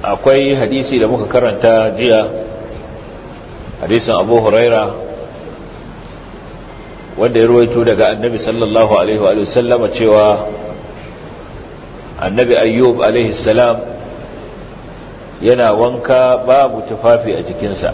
akwai hadisi da muka karanta jiya hadisin abu huraira wanda ya ruwaito daga annabi sallallahu alaihi wa sallama cewa annabi ayyub alaihi salam yana wanka babu tufafi a jikinsa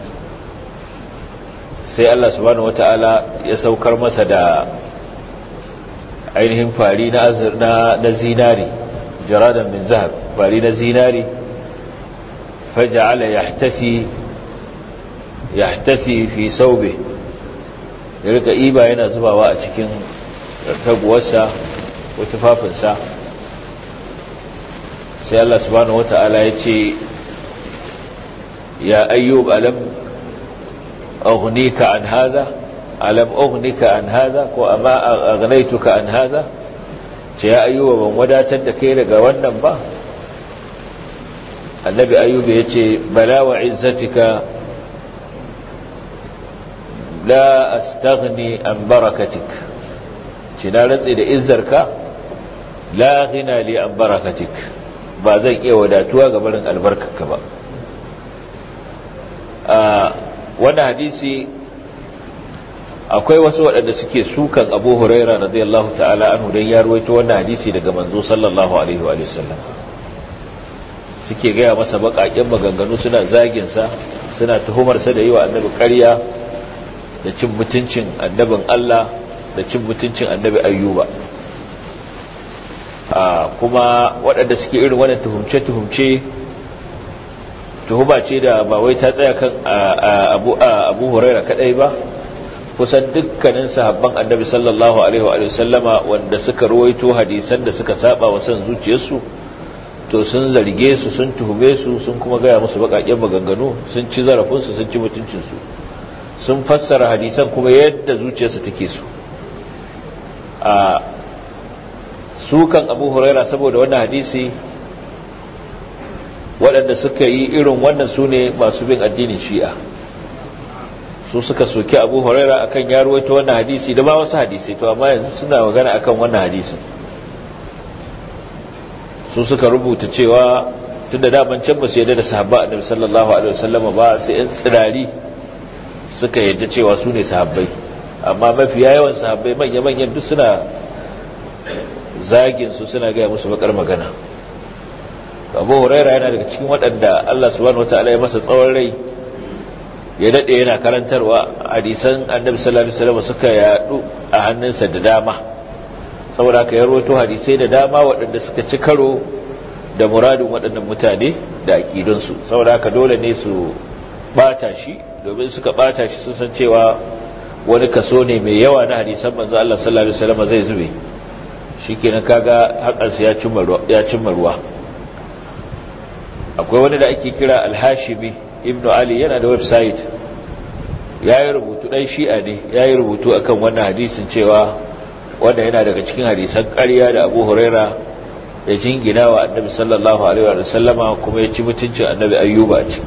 sai Allah subhanahu wata'ala ya saukar masa da ainihin fari na na zinari jaradan min zahab fari na zinari faja'ala yahtasi yahtasi fi saube ya rika iba yana zubawa a cikin taguwarsa ko tufafinsa sai Allah subhanahu wata'ala ya ce ya ayyub alam aghnika an hadha alam aghnika an hadha ko amma aghnaytuka an hadha ce ya ayyuba ban wadatar da kai daga wannan ba annabi ayyuba yace bala wa izzatika la astaghni an barakatik ce na rantsi da izzarka la ghina li an barakatik ba zan iya wadatuwa ga barin albarkarka ba a wannan hadisi akwai wasu waɗanda suke sukan abu huraira radiyallahu ta'ala anhu don ya ruwaito wannan hadisi daga manzo sallallahu alaihi wa sallam suke gaya masa baƙaƙen maganganu suna zaginsa suna tuhumarsa da yi wa annabi ƙarya da cin mutuncin annabin Allah da cin mutuncin annabi ayyuba kuma waɗanda suke irin wannan tuhumce-tuhumce tuhuma ce da ba wai ta tsaya kan abu huraira kaɗai ba kusan dukkanin sahabban annabi sallallahu alaihi wa sallama wanda suka ruwaito hadisan da suka saba wa san zuciyarsu to sun zarge su sun tuhume su sun kuma gaya musu bakakken maganganu sun ci zarafinsu sun ci mutuncinsu sun fassara hadisan kuma yadda zuciyarsu take su a sukan abu huraira saboda wannan hadisi waɗanda suka yi irin wannan su ne masu bin addinin shi'a su suka soki abu huraira akan ya ruwaito wannan hadisi da ba wasu hadisi to amma yanzu suna magana akan wannan hadisin su suka rubuta cewa tun da daman can ba su yadda da sahabba annabi sallallahu alaihi wasallam ba sai yan tsirari suka yadda cewa su ne sahabbai amma mafiya yawan sahabbai manya manyan duk suna zagin su suna gaya musu bakar magana abu huraira yana daga cikin waɗanda Allah subhanahu wataala ya masa tsawon rai ya daɗe yana karantarwa hadisan annabi sallallahu alaihi wasallam suka yadu a hannunsa da dama saboda haka ya rawaito hadisai da dama waɗanda suka ci karo da muradin waɗannan mutane da aƙidunsu saboda haka dole ne su bata shi domin suka bata shi sun san cewa wani kaso ne mai yawa na hadisan manzo Allah sallallahu alaihi wasallam zai zube shikenan kaga hakansa ya cimma ruwa ya cimma ruwa akwai wani da ake kira al-Hashimi ibnu ali yana da website ya yi rubutu ɗan shi'a ne ya yi rubutu akan wannan hadisin cewa wanda yana daga cikin hadisan ƙarya da abu huraira ya jingina wa annabi sallallahu alaihi wa sallama kuma ya ci mutuncin annabi ayyuba ce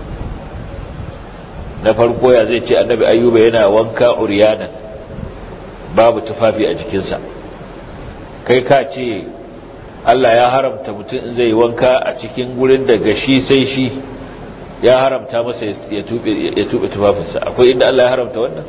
na farko ya zai ce annabi ayyuba yana wanka uriyanan babu tufafi a jikinsa kai ka ce Allah ya haramta mutum in zai wanka a cikin gurin da gashi sai shi ya haramta masa ya tube tufafinsa akwai inda Allah ya haramta wannan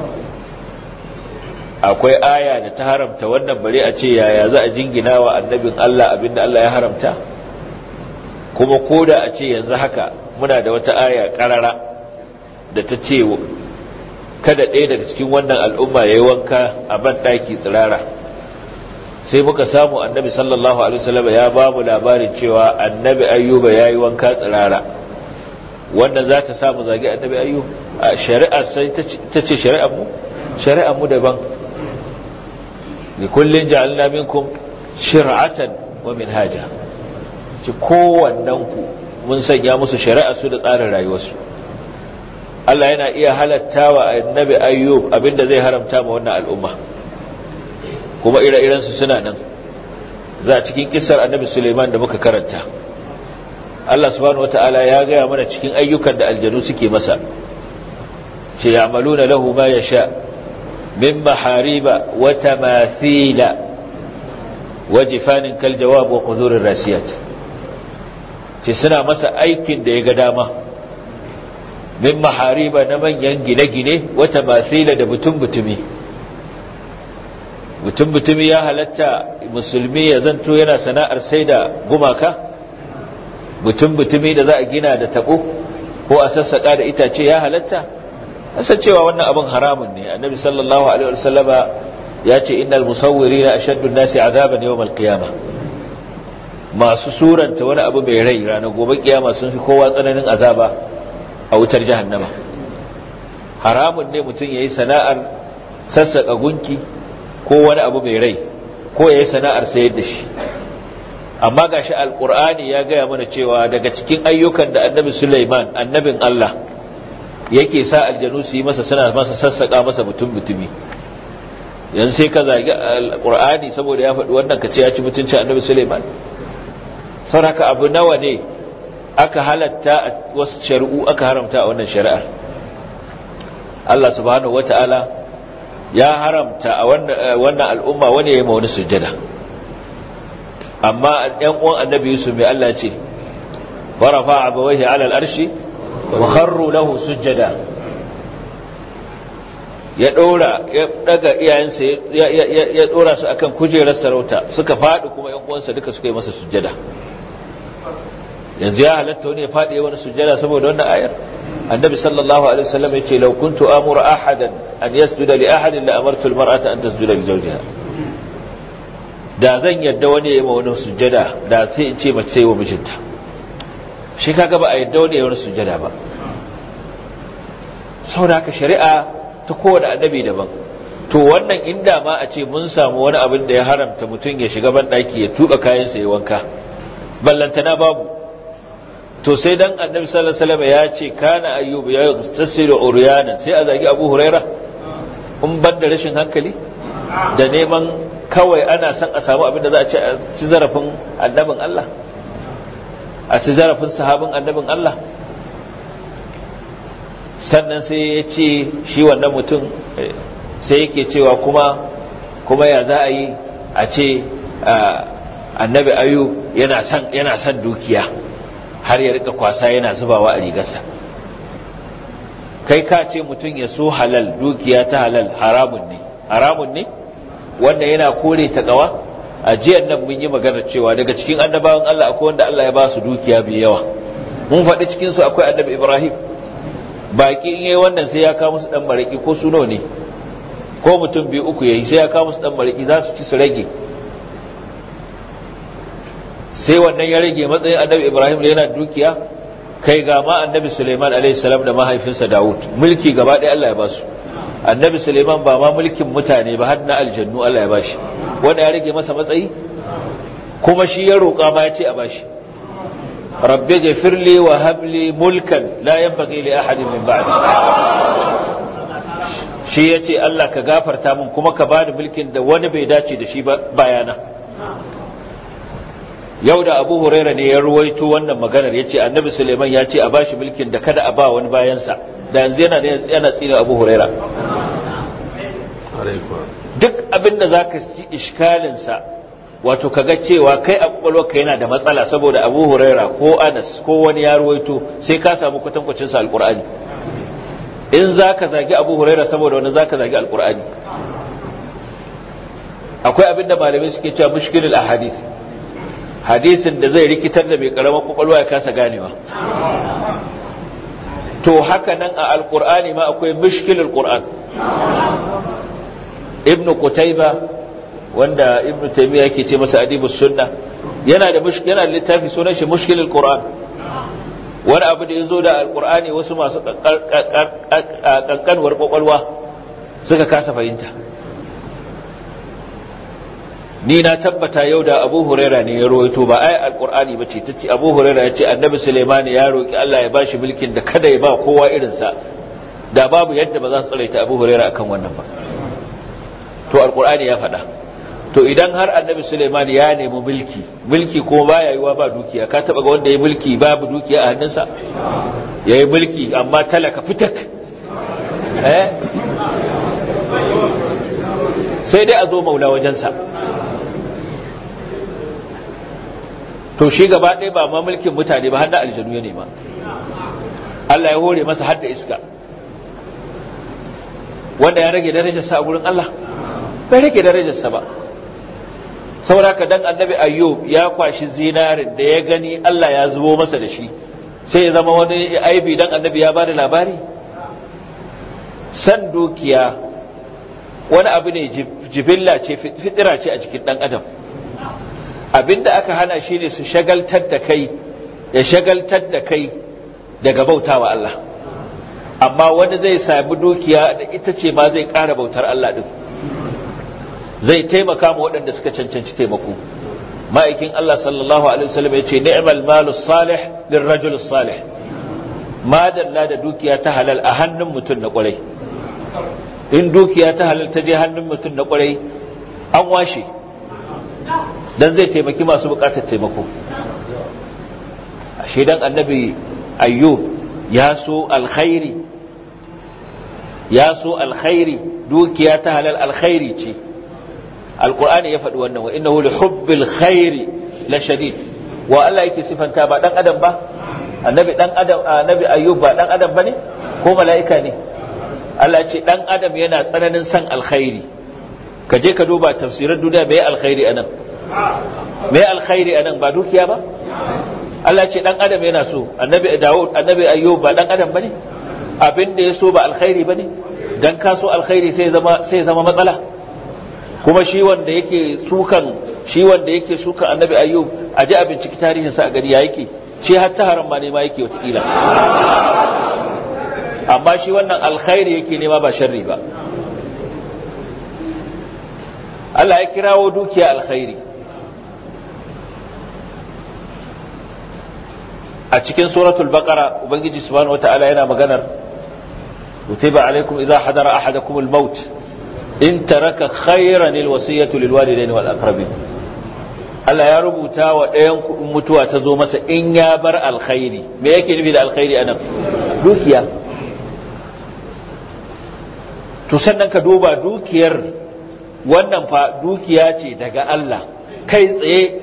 akwai aya da ta haramta wannan bare a ce yaya za a jingina wa annabin Allah abinda Allah ya haramta kuma koda a ce yanzu haka muna da wata aya karara da ta ce kada ɗaya daga cikin wannan al'umma ya yi wanka a ban ɗaki tsirara sai muka samu annabi sallallahu alaihi wasallam ya ba mu labarin cewa annabi ayyuba ya yi wanka tsirara wannan za ta samu zagi annabi ayyu a shari'a sai ta ce shari'ar mu shari'ar mu daban li kullin ja'alna minkum shir'atan wa minhaja ci kowannen ku mun sanya musu shari'a su da tsarin rayuwarsu Allah yana iya halatta wa annabi ayyub abinda zai haramta ma wannan al'umma kuma ire-iren su suna nan za a cikin kissar annabi Suleiman da muka karanta Allah subhanahu wata'ala ya gaya mana cikin ayyukan da aljanu suke masa ce ya'maluna lahu ma yasha min mahariba wa tamathila wa jifanin kal jawab wa qudurir rasiyat ce suna masa aikin da ya ga dama min mahariba na manyan gine-gine wata masila da butun-butumi butun-butumi ya halatta musulmi ya zanto yana sana'ar sai da gumaka butun-butumi da za a gina da taɓo ko a sassaƙa da itace ya halatta asa cewa wannan abin haramun ne annabi sallallahu alaihi wasallama ya ce innal musawwirina ashaddu an-nasi azaban yawm al-qiyamah masu suranta wani abu mai rai ranar gobe kiyama sun fi kowa tsananin azaba a wutar jahannama haramun ne mutum yayi sana'ar sassaka gunki ko wani abu mai rai ko yayi sana'ar sayar da shi amma gashi alqur'ani ya gaya mana cewa daga cikin ayyukan da annabi Sulaiman annabin Allah yake sa aljanu su yi masa suna masa sassaka masa mutum mutumi yanzu sai ka zagi alqur'ani saboda ya faɗi wannan ka ce ya ci mutuncin annabi Sulaiman sauraka abu nawa ne aka halatta a wasu shari'u aka haramta a wannan shari'ar Allah subhanahu wata'ala ya haramta a wannan al'umma wani ya yi ma wani sujjada amma ɗan uwan annabi Yusuf mai Allah ce farafa abawaihi ala al'arshi wa kharru lahu sujjada ya ɗora ya daga iyayensa ya ɗora su akan kujerar sarauta suka faɗi kuma ‘yan uwansa duka suka yi masa sujjada yanzu ya halatta wani ya faɗi wani sujjada saboda wannan ayar annabi sallallahu alaihi wasallam ya ce law kuntu amuru ahadan an yasjuda li ahadin la amartu almar'ata an tasjuda li zawjiha da zan yadda wani ya yi wani sujjada da sai in ce mace wa mijinta shi kaga ba a yadda wani ya wani sujjada ba saboda haka shari'a ta kowane annabi daban to wannan inda ma a ce mun samu wani abin da ya haramta mutum ya shiga banɗaki ya tuka kayansa ya wanka ballantana babu to sai dan annabi sallallahu alaihi wasallam ya ce kana ayyubu ya tasiru uryanan sai a zagi abu huraira in ban da rashin hankali da neman kawai ana son a samu abin da za a ci a ci zarafin annabin Allah a ci zarafin sahabin annabin Allah sannan sai ya ce shi wannan mutum sai yake cewa kuma kuma ya za a yi a ce annabi ayu yana son yana son dukiya har ya rika kwasa yana zubawa a rigarsa kai ka ce mutum ya so halal dukiya ta halal haramun ne haramun ne wanda yana kore ta kawa a jiyan nan mun yi magana cewa daga cikin annabawan Allah akwai wanda Allah ya ba su dukiya mai yawa mun faɗi cikin su akwai annabi Ibrahim baki in yayi wannan sai ya kawo musu dan maraki ko su ne ko mutum biyu uku yayi sai ya kawo musu dan maraki za su ci su rage sai wannan ya rage matsayin annabi Ibrahim da yana dukiya kai ga ma annabi Sulaiman alaihi salam da mahaifinsa Dawud mulki gaba ɗaya Allah ya ba su annabi Sulaiman ba ma mulkin mutane ba har na aljannu Allah ya bashi wanda ya rage masa matsayi kuma shi ya roƙa ma ya ce a bashi rabbi ghfirli wa habli mulkan la yanbaghi li ahadin min ba'di shi yace Allah ka gafarta min kuma ka bani mulkin da wani bai dace da shi ba bayana yau da Abu Huraira ne ya ruwaito wannan maganar yace Annabi Suleiman ya ce a bashi mulkin da kada a ba wani bayansa da yanzu yana ne yana tsina Abu Huraira duk abinda zaka ci iskalin sa wato kaga cewa kai a kwakwalwarka yana da matsala saboda abu huraira ko anas ko wani ya ruwaito sai ka samu kwatankwacin sa alkur'ani in za ka zagi abu huraira saboda wani za ka zagi alkur'ani akwai abin da malamai suke cewa mushkilul ahadith hadisin da zai rikitar da mai karamar kwakwalwa ya kasa ganewa to haka nan a alkur'ani ma akwai mushkilul qur'an ibnu qutayba wanda ibn taymiya yake ce masa adibus sunna yana da yana da littafi sunan shi mushkilul qur'an wani abu da yazo da alqur'ani wasu masu kankanwar kwakwalwa suka kasa fahimta ni na tabbata yau da abu huraira ne ya rawaito ba ai alqur'ani bace tace abu huraira ya ce annabi sulaiman ya roki Allah ya bashi mulkin da kada ya ba kowa irin sa da babu yadda ba za su tsare ta abu huraira akan wannan ba to alqur'ani ya faɗa to idan har annabi Suleiman ya nemi mulki mulki kuma baya yiwa ba dukiya ka taba ga wanda ya mulki babu dukiya a hannunsa yayi mulki amma talaka fitak eh sai dai a zo maula wajensa to shi gaba ɗaya ba ma mulkin mutane ba har da aljanu ya nema Allah ya hore masa har da iska wanda ya rage darajarsa a gurin Allah bai rage darajarsa ba saboda ka dan annabi ayyub ya kwashi zinarin da ya gani Allah ya zubo masa da shi sai ya zama wani aibi dan annabi ya bada labari san dukiya wani abu ne jibilla ce fitira ce a cikin dan adam abinda aka hana shi ne su shagaltar da kai ya shagaltar da kai daga bautawa Allah amma wani zai sami dukiya da ita ce ma zai ƙara bautar Allah din zai taimaka ma waɗanda suka cancanci taimako ma'aikin Allah sallallahu alaihi wasallam ya ce ni'mal malu salih lirrajul salih madalla da dukiya ta halal a hannun mutum na kwarai in dukiya ta halal ta je hannun mutum na kwarai an washe dan zai taimaki masu bukatar taimako ashe dan annabi ayyub ya so alkhairi ya so alkhairi dukiya ta halal alkhairi ce alkur'ani ya faɗi wannan wa innahu li hubbil khairi la shadid wa Allah yake sifanta ba dan adam ba annabi dan adam annabi ayyub ba dan adam bane ko mala'ika ne Allah ya ce dan adam yana tsananin san alkhairi ka je ka duba tafsirin duniya me alkhairi anan me alkhairi anan ba dukiya ba Allah ya ce dan adam yana so annabi Dawud annabi ayyub ba dan adam bane abin da ya so ba alkhairi bane dan ka so alkhairi sai zama sai zama matsala kuma shi wanda yake sukan shi wanda yake sukan annabi ayyub a ji a binciki tarihinsa a gari ya yake shi hatta haram ma nema yake watakila amma shi wannan alkhairi yake nema ba sharri ba Allah ya kirawo dukiya alkhairi a cikin suratul baqara ubangiji subhanahu wataala yana maganar kutiba alaikum idza hadara ahadakum al-maut in taraka khairan alwasiyatu lilwalidaini wal aqrabin Allah ya rubuta wa ɗayan kuɗin mutuwa ta zo masa in ya bar alkhairi me yake nufi da alkhairi anan dukiya to sannan ka duba dukiyar wannan fa dukiya ce daga Allah kai tsaye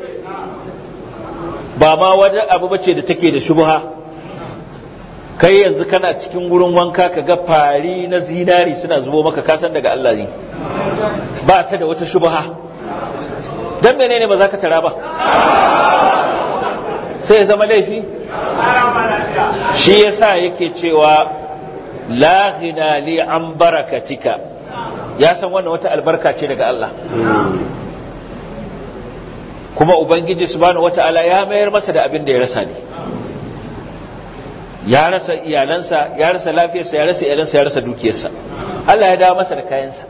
ba ma wajen abu bace da take da shubha kai yanzu kana cikin wurin wanka ka ga fari na zinari suna zubo maka kasan daga Allah ne ba ta da wata shubha dan menene ba za ka tara ba sai ya zama laifi shi yasa yake cewa la ghina li an barakatika ya san wannan wata albarka ce daga Allah kuma ubangiji subhanahu wataala ya mayar masa da abin da ya rasa ne ya rasa iyalansa ya rasa lafiyarsa ya rasa iyalansa ya rasa dukiyarsa Allah ya dawo masa da kayansa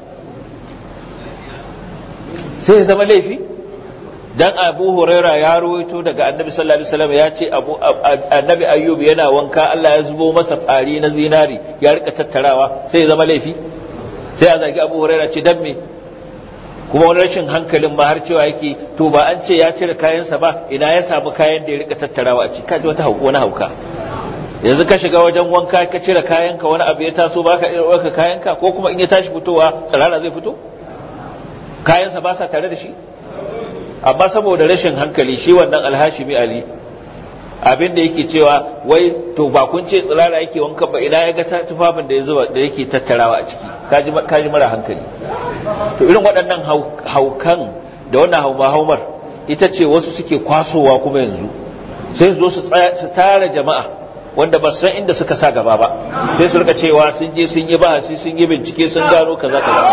sai ya zama laifi dan Abu Huraira ya ruwaito daga Annabi sallallahu alaihi wasallam ya ce Abu Annabi Ayyub yana wanka Allah ya zubo masa fari na zinari ya rika tattarawa sai ya zama laifi sai a zagi Abu Huraira ce dan me kuma wani rashin hankalin ma har cewa yake to ba an ce ya cire kayansa ba ina ya samu kayan da ya rika tattarawa a ciki kaji wata wani hauka yanzu ka shiga wajen wanka ka cire kayanka wani abu ya taso ba ka ɗauka kayanka ko kuma in ya tashi fitowa tsirara zai fito kayansa ba sa tare da shi amma saboda rashin hankali shi wannan alhashimi ali abin da yake cewa wai to ba kun ce tsirara yake wanka ba ina ya ga tufafin da ya zuba da yake tattarawa a ciki kaji mara hankali to irin waɗannan haukan da wannan hauma-haumar ita ce wasu suke kwasowa kuma yanzu sai zo su tara jama'a wanda ba san inda suka sa gaba ba sai su rika cewa sun je sun yi bahasi sun yi bincike sun gano kaza kaza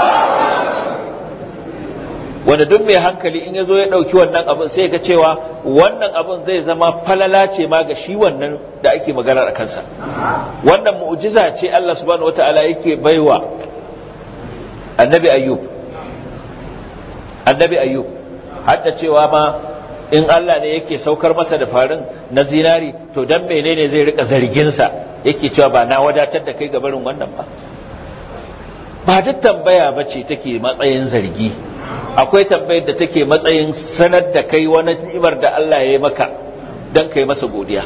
wanda duk mai hankali in ya zo ya ɗauki wannan abin sai ga cewa wannan abin zai zama falala ce ma ga shi wannan da ake maganar a kansa wannan mu'jiza ce Allah subhanahu wata'ala yake baiwa annabi ayyub annabi ayyub hadda cewa ma in Allah ne yake saukar masa da farin na zinari to dan menene zai rika zarginsa yake cewa ba na wadatar da kai ga barin wannan ba ba duk tambaya bace take matsayin zargi akwai tambayar da take matsayin sanar da kai wani ni'imar da Allah ya yi maka dan kai masa godiya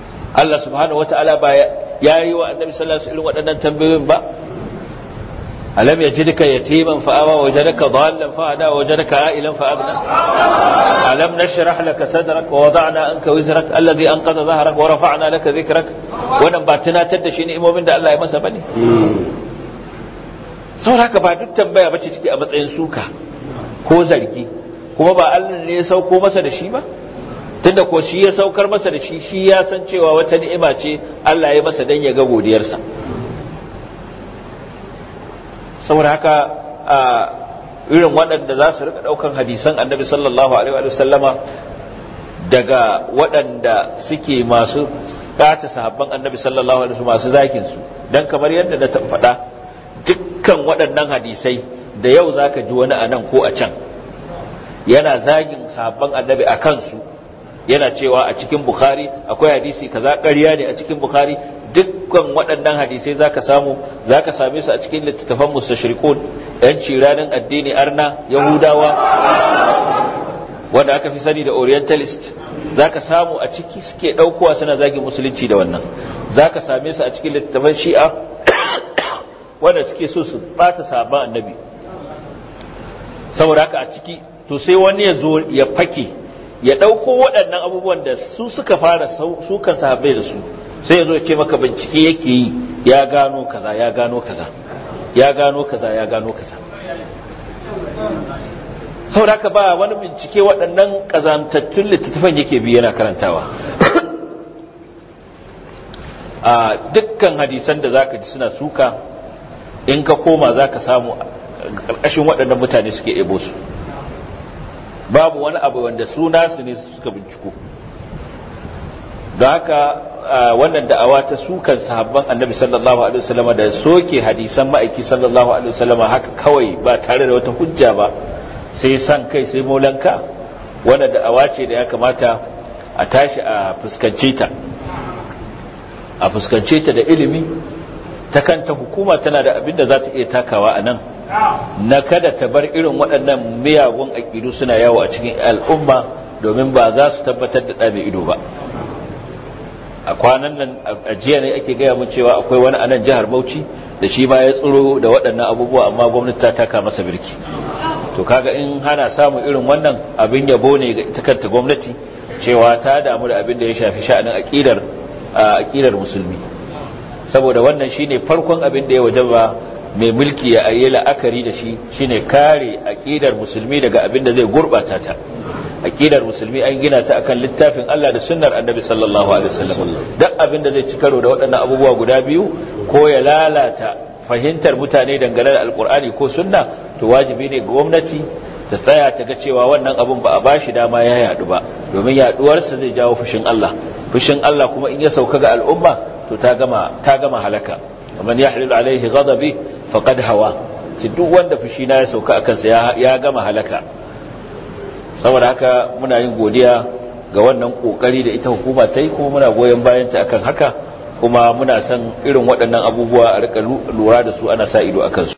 Allah subhanahu wata'ala ba ya yi wa annabi sallallahu alaihi wasallam waɗannan tambayoyin ba alam yajidka yatiman fa awa wajadaka dhallan fa hada wajadaka a'ilan fa aghna alam nashrah laka sadrak wa wada'na anka wizrak alladhi anqadha dhahrak wa rafa'na laka dhikrak wannan ba tunatar da shi ni'imomin da Allah ya masa bane saboda haka ba duk tambaya bace take a matsayin suka ko zargi kuma ba Allah ne ya sauko masa da shi ba tunda ko shi ya saukar masa da shi shi ya san cewa wata ni'ima ce Allah ya masa dan ya ga godiyarsa saboda haka a irin waɗanda za su rika ɗaukan hadisan annabi sallallahu alaihi wa sallama daga waɗanda suke masu ɓata sahabban annabi sallallahu alaihi wa masu zakin su dan kamar yadda na faɗa dukkan waɗannan hadisai da yau zaka ji wani a nan ko a can yana zagin sahabban annabi a kansu yana cewa a cikin bukhari akwai hadisi kaza ƙarya ne a cikin bukhari dukkan waɗannan hadisai zaka samu zaka same su a cikin littattafan mustashriqun yan ciranin addini arna yahudawa wanda aka fi sani da orientalist zaka samu a ciki suke ɗaukowa suna zagin musulunci da wannan zaka same su a cikin littattafan shi'a wanda suke so su bata sabon annabi saboda haka a ciki to sai wani ya zo ya fake ya ɗauko waɗannan abubuwan da su suka fara sukan sahabbai da su sai ya zo ce maka bincike yake yi ya gano kaza ya gano kaza ya gano kaza ya gano kaza sau da ba wani bincike waɗannan ƙazantattun littattafan yake biyu yana karantawa a dukkan hadisan da zaka ji suna suka in ka koma zaka samu ƙarƙashin waɗannan mutane suke ebo su babu wani abu wanda suna su ne suka binciko don haka wannan da'awa ta sukan sahabban annabi sallallahu alaihi wasallam da soke hadisan ma'aiki sallallahu alaihi wasallam haka kawai ba tare da wata hujja ba sai san kai sai molanka wannan da'awa ce da ya kamata a tashi a fuskance ta a fuskance ta da ilimi ta kanta hukuma tana da abin da za ta iya takawa a nan na kada ta bar irin waɗannan miyagun aƙidu suna yawo a cikin al'umma domin ba za su tabbatar da ɗabe ido ba a kwanan nan a jiya ne ake gaya mun cewa akwai wani anan jihar bauchi da shi ma ya tsoro da waɗannan abubuwa amma gwamnati ta taka masa birki to kaga in hana samun irin wannan abin yabo ne ga ita kanta gwamnati cewa ta damu da abin da ya shafi sha'anin aƙidar aƙidar musulmi saboda wannan shine farkon abin da ya wajaba mai mulki ya ayi la'akari da shi shine kare aqidar musulmi daga abin da zai gurbata ta aqidar musulmi an gina ta akan littafin Allah da sunnar Annabi sallallahu alaihi wasallam duk abin da zai ci karo da waɗannan abubuwa guda biyu ko ya lalata fahimtar mutane dangane da alkur'ani ko sunna to wajibi ne gwamnati ta tsaya ta ga cewa wannan abun ba a bashi dama ya yadu ba domin yaduwarsa zai jawo fushin Allah fushin Allah kuma in ya sauka ga al'umma to ta gama ta gama halaka man yahlil alaihi ghadabi faqad hawa ci duk wanda fushi na ya sauka akan sa ya gama halaka saboda haka muna yin godiya ga wannan kokari da ita hukuma ta yi kuma muna goyon bayan ta akan haka kuma muna son irin waɗannan abubuwa a rika lura da su ana sa ido akan su